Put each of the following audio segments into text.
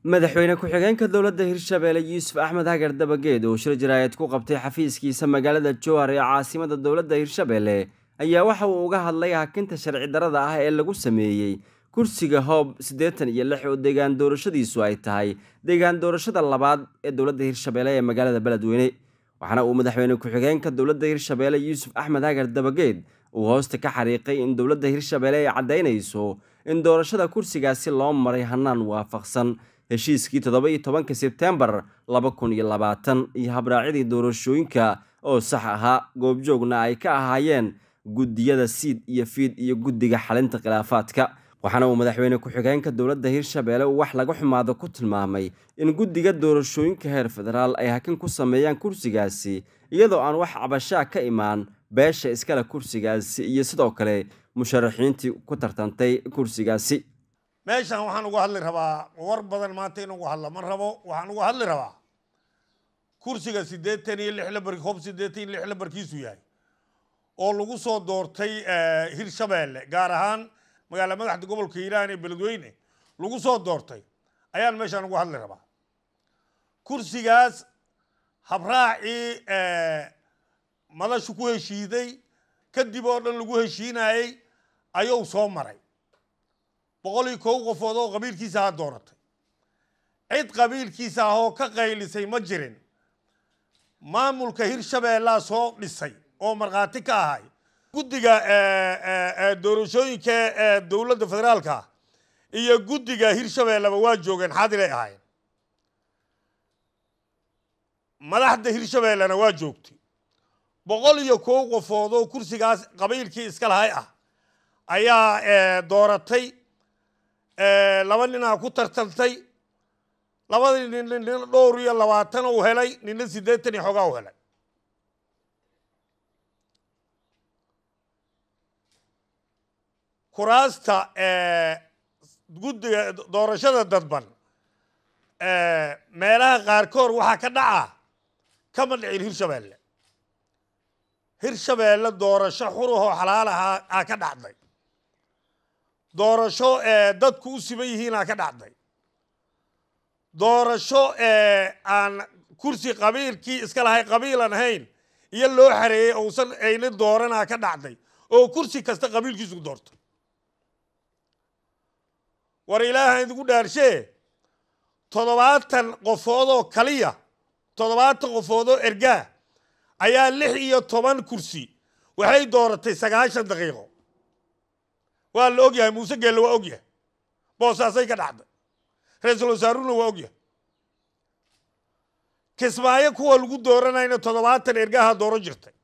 madaxweyne ku-xigeenka dowladda hirshabeelle yuusuf axmed hagar dabageed oo shir jaraayad ku qabtay xafiiskiisa magaalada jowhar ee caasimada dowladda hirshabeelle ayaa waxa uu uga hadlay hakinta sharci darada ah ee lagu sameeyey kursiga hoob siddeetan iyo lix oo deegaan doorashadiisu ay tahay deegaan doorashada labaad ee dowladda hirshabeelle ee magaalada beledweyne waxaana uu madaxweyne ku-xigeenka dowladda hirshabeelle yuusuf axmed hagar dabageed uu hoosta ka xariiqay in dowladda hirshabeelle ay caddaynayso in doorashada kursigaasi loo maray hanaan waafaqsan heshiiskii toddoba iyo tobanka sebtembar laba kun iyo labaatan iyo habraacidii doorashooyinka oo sax ahaa goobjoogna ay ka ahaayeen guddiyada siid iyo fiid iyo guddiga xalinta khilaafaadka waxaana uu madaxweyne ku-xigeenka dowladda hirshabeelle uu wax laga xumaado ku tilmaamay in guddiga doorashooyinka heer federaal ay hakin ku sameeyaan kursigaasi iyadoo aan wax cabashaa ka imaan beesha iskale kursigaasi iyo sidoo kale musharaxiintii ku tartantay kursigaasi meeshan waxaan uga hadli rabaa war badan maanta in ugu hadla ma rabo waxaan uga hadli rabaa kursiga siddeetan iyo lix labar hoob siddeetan iyo lix labarkiisu yahay oo lagu soo doortay hirshabeelle gaar ahaan magaala madaxda gobolka hiiraan ee beledweyne lagu soo doortay ayaan meeshaan uga hadli rabaa kursigaas habraacii madashu ku heshiiday kadib oo dhan lagu heshiinayey ayuu soo maray boqol iyo kow qofood oo qabiilkiisa ha dooratay cid qabiilkiisa ah oo ka qaylisay ma jirin maamulka hirshabeellaa soo dhisay oo markhaati ka ahay guddiga doorashooyinka ee dowladda federaalka iyo guddiga hirshabeelleba waa joogeen xadiray ahaayeen madaxda hirshabeellena waa joogtay boqol iyo kow qofood oo kursigaas qabiilkii iska lahay ah ayaa dooratay laba ninaa ku tartantay labadii nin nina dhowr iyo labaatan uu helay nina siddeetan iyo xogaa u helay kuraasta guddiga doorashada dadban meelaha qaarkood waxaa ka dhaca kama dhicin hirshabeelle hirshabeelle doorasho xurahoo xalaal ahaa aa ka dhacday doorasho dadku u siman yihiinaa ka dhacday doorasho aan kursi qabiilkii iska lahay qabiilan ahayn iyo loo xareeyey ousan ayna dooranaa ka dhacday oo kursi kasta qabiilkiisu doortay war ilaaha idigu dhaarshee toddobaatan qofoodoo kaliya toddobaatan qofoodoo ergaa ayaa lix iyo toban kursi waxay dooratay sagaashan daqiiqo waa la og yahay muuse geelle waa og yahay boosaasay ka dhacday ra-iisul wasaaruna waa og yahay kismaayo kuwa lagu dooranayna toddobaatan ergaha dooro jirtay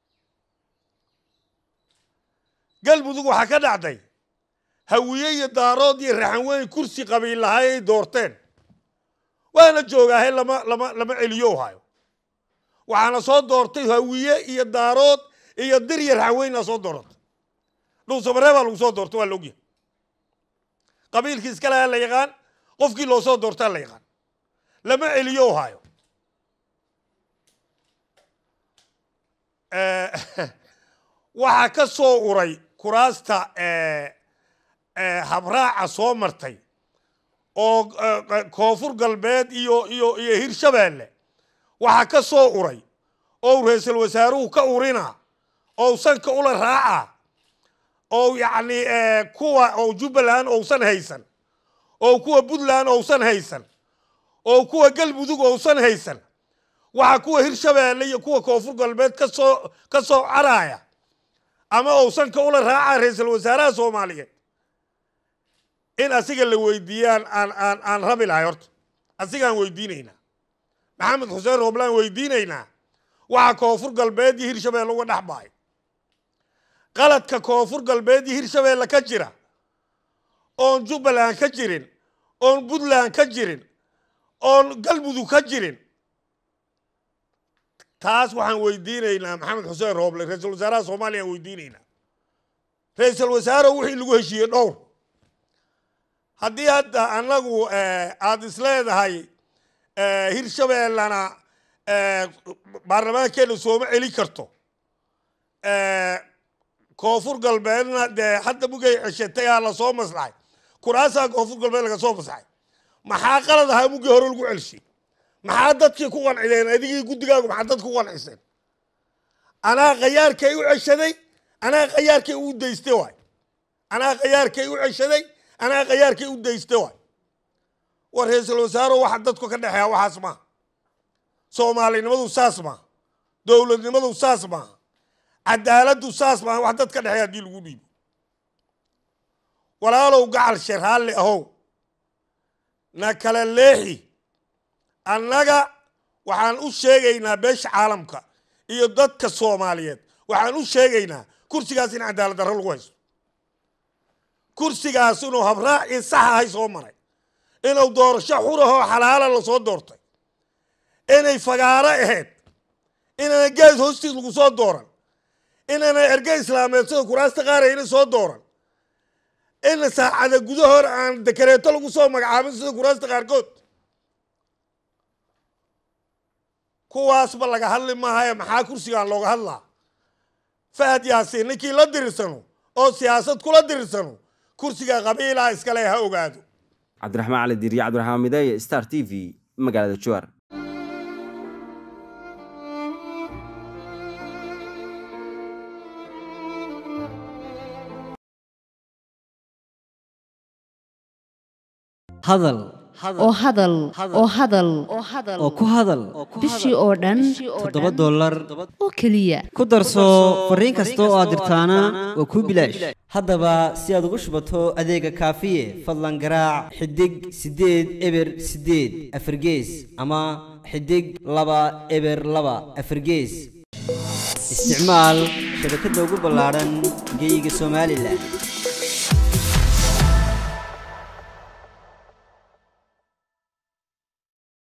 galmudug waxaa ka dhacday hawiye iyo daarood iyo raxanweyn kursi qabiil lahay ay doorteen waana joogaahe lama lama lama celiyo hayo waxaana soo doortay hawiye iyo daarood iyo dir iyo raxanweynaa soo dooratay dhuusamaree baa lagu soo doortay waa la ogyahay qabiilkii iska lahaa la yaqaan qofkii loo soo doortaa la yaqaan lama celiyo hayo waxaa ka soo uray kuraasta habraaca soo martay oo koonfur galbeed iyo iyo iyo hirshabeelle waxaa ka soo uray oo ra-iisul wasaaruhu ka urina oo sanka ula raaca oo yacni kuwa oo jubbaland ousan haysan oo kuwa puntland ousan haysan oo kuwa galmudug ousan haysan waxaa kuwa hirshabeelle iyo kuwa koonfur galbeed kasoo ka soo caraya ama ousanka ula raaca ra-iisul wasaaraha soomaaliyeed in asiga la weydiiyaan aan aan aan rabi lahay horta asigaan weydiinaynaa maxamed xuseen rooblaan weydiinaynaa waxaa koonfur galbeed iyo hirshabeelle uga dhex bahay qaladka koonfur galbeed iyo hirshabeelle ka jira oon jubbaland ka jirin oon puntland ka jirin oon galmudug ka jirin taas waxaan weydiinaynaa maxamed xuseen rooble ra-iisul wasaaraha soomaaliya aan weydiinaynaa ra-iisul wasaare wixii lagu heshiiyey dhowr haddii hadda annagu aada isleedahay hirshabeellana baarlamaankeena sooma celi karto koonfur galbeedna dee hadda mugay ceshatay aa lasoo maslaxay kuraasaa koonfur galbeed laga soo maslaxay maxaa qalad ahaa muggii hore lagu celshay maxaa dadkii ku qancideen adigii guddigaagu maxaa dadku ku qanciseen anaa khayaarkay u ceshaday anaa khayaarkay u dayste waay anaa khayaarkay u ceshaday anaa khayaarkay u dayste waay war ra-iisul wasaaro waxa dadku ka dhexeeya waxaas maaha soomaalinimadu saas maaha dowladnimadu saas maaha cadaaladdu saas maaha wax dad ka dhexeeya haddii lagu dhiibo walaalow gacal sharhaalle ahow na kala leexi annaga waxaan u sheegaynaa beesha caalamka iyo dadka soomaaliyeed waxaan u sheegaynaa kursigaas in cadaalad darro lagu haysto kursigaas inuu habraacii sax ahay soo maray inuu doorasho xurahoo xalaala lasoo doortay inay fagaaro ahayd inaana gees hoostiis lagu soo dooran inaana erge islaameed sida kuraasta qaarayna soo dooran ina saacada gudahoor aan dekareeto lagu soo magacaabin sida kuraasta qaarkood kuwaasba laga hadli maahaye maxaa kursigaan looga hadlaa fahad yaasiin ninkii la dirirsano oo siyaasad kula dirirsano kursiga qabiilaa iskale ha ogaado cabdiraxmaan cali diiriye cabdiraxmaan mideeye star t v magaalada juwaar hadal oo hadal oo hadal oo ku hadal bishii oo dhan toddoba dollar oo keliya ku darso fariin kasta oo aad dirtaana waa kuu bilaash haddaba si aad ugu shubato adeega kaafiye fadlan garaac xidig siddeed eber siddeed afargees ama xidig laba eber laba afargees isticmaal shabakadda ugu ballaadhan geeyiga somalilan